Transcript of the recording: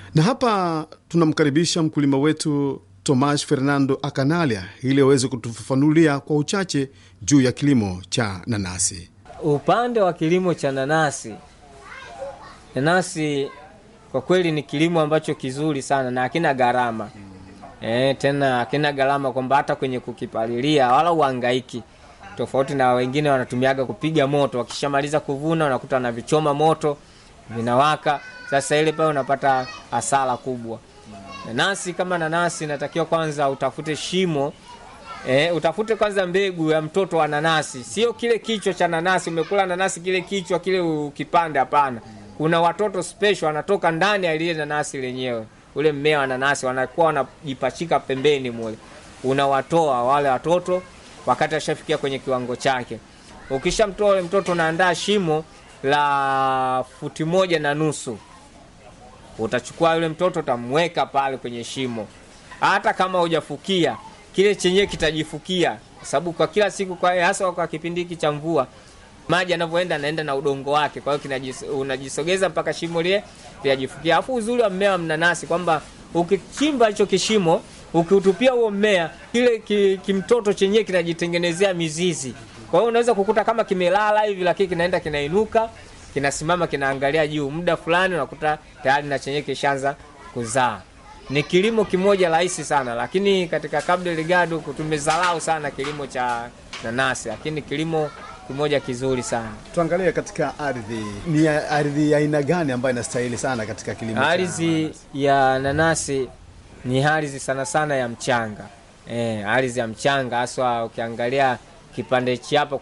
Na hapa tunamkaribisha mkulima wetu Tomas Fernando Akanalia ili aweze kutufafanulia kwa uchache juu ya kilimo cha nanasi. Upande wa kilimo cha nanasi, nanasi kwa kweli ni kilimo ambacho kizuri sana na hakina gharama e, tena hakina gharama kwamba hata kwenye kukipalilia wala uhangaiki, tofauti na wengine wanatumiaga kupiga moto. Wakishamaliza kuvuna unakuta wanavichoma moto vinawaka. Sasa ile pale unapata hasara kubwa. Nanasi kama nanasi, natakiwa kwanza utafute shimo E, utafute kwanza mbegu ya mtoto wa nanasi, sio kile kichwa cha nanasi. Umekula nanasi kile kichwa kile ukipande, hapana. Kuna watoto special wanatoka ndani ya ile nanasi lenyewe, ule mmea wa nanasi, wanakuwa wanajipachika pembeni mule, unawatoa wale watoto wakati ashafikia kwenye kiwango chake. Ukishamtoa ule mtoto, unaandaa shimo la futi moja na nusu. Utachukua yule mtoto utamweka pale kwenye shimo, hata kama hujafukia kile chenyewe kitajifukia, kwa sababu kwa kila siku, kwa hasa kwa kipindi hiki cha mvua, maji yanavyoenda anaenda na udongo wake, kwa hiyo unajisogeza mpaka shimo lile linajifukia. Alafu uzuri wa mmea wa mnanasi kwamba ukichimba hicho kishimo, ukiutupia huo mmea, kile ki, kimtoto chenyewe kinajitengenezea mizizi. Kwa hiyo unaweza kukuta kama kimelala hivi, lakini kinaenda kinainuka, kinasimama, kinaangalia juu. Muda fulani unakuta tayari na chenyewe kishaanza kuzaa ni kilimo kimoja rahisi sana, lakini katika Cabo Delgado tumezalau sana kilimo cha nanasi, lakini kilimo kimoja kizuri sana. Tuangalie katika ardhi, ni ardhi ya aina gani ambayo inastahili sana katika kilimo? Ardhi ya nanasi ni ardhi sana sana ya mchanga, eh, ardhi ya mchanga haswa. Ukiangalia kipande hichi hapa